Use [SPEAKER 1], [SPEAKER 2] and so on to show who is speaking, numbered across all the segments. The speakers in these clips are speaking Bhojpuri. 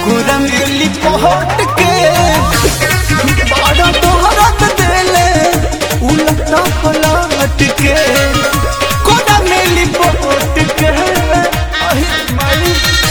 [SPEAKER 1] कोरा मिली पहट के बड़ा तोहरत देले उलटा पलट के कोरा मिली पहट के अहि माई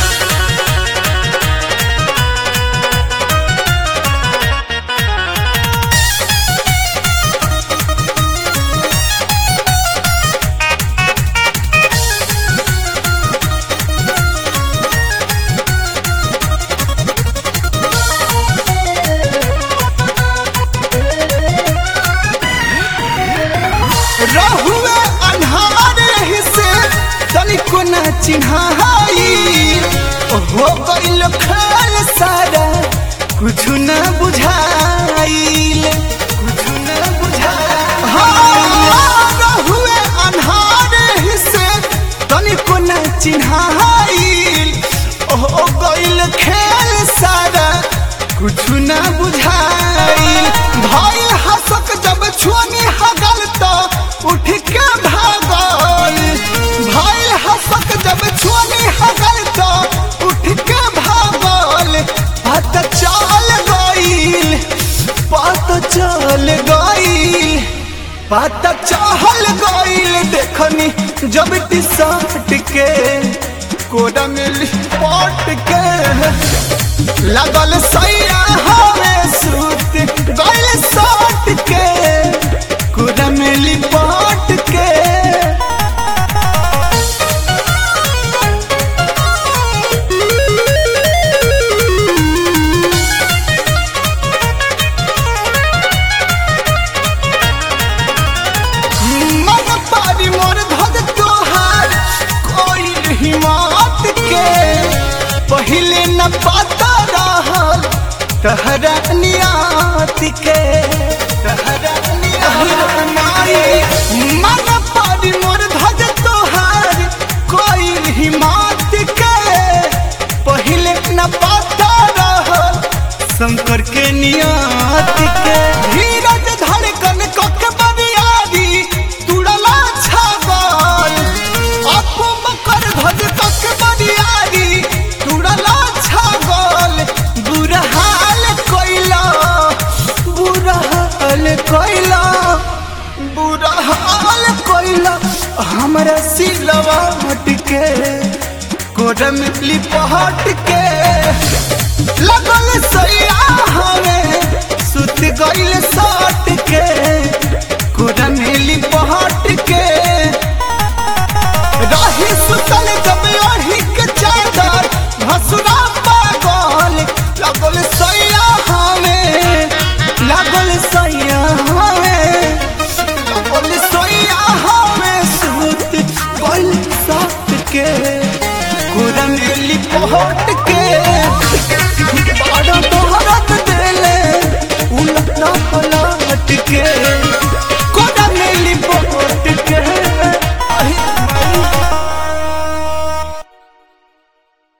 [SPEAKER 1] रहुए अन्हारे हिस्से तनिको न चिन्हाई हो गइल खाल सारा कुछ न बुझाइल कुछ न बुझाइल हाँ, रहुए अन्हारे हिस्से तनिको न चिन्हाइल हो गइल खेल सारा कुछ न बुझाइल भइल हसक जब छुअनी हगल तो उठ के भागल भइल हसक जब छुअनी हगल तो उठ के भागल पता चल गइल पता चल गइल पता चहल गइल देखनी जब टी शर्ट के कोड़ा मिली पट के लगल सैया हवे सूत गइल सट के कोड़ा मिली पट के मन पारी मोर धद तोहार कोई हिम्मत के पहले न पता रहल तहरा नियत के तहरा नियत माई मन पारी मोर धद तोहार कोई हिम्मत के पहले न पता रहल शंकर के नियत के धीरज धड़कन कक बनियादी तुड़ला छागल अपो मकर ध्वज कक बनियादी तुड़ला छागल बुरा हाल कोइला बुरा हाल कोइला बुरा हाल कोइला हमरा सिलवा हट के कोरम लिपहट के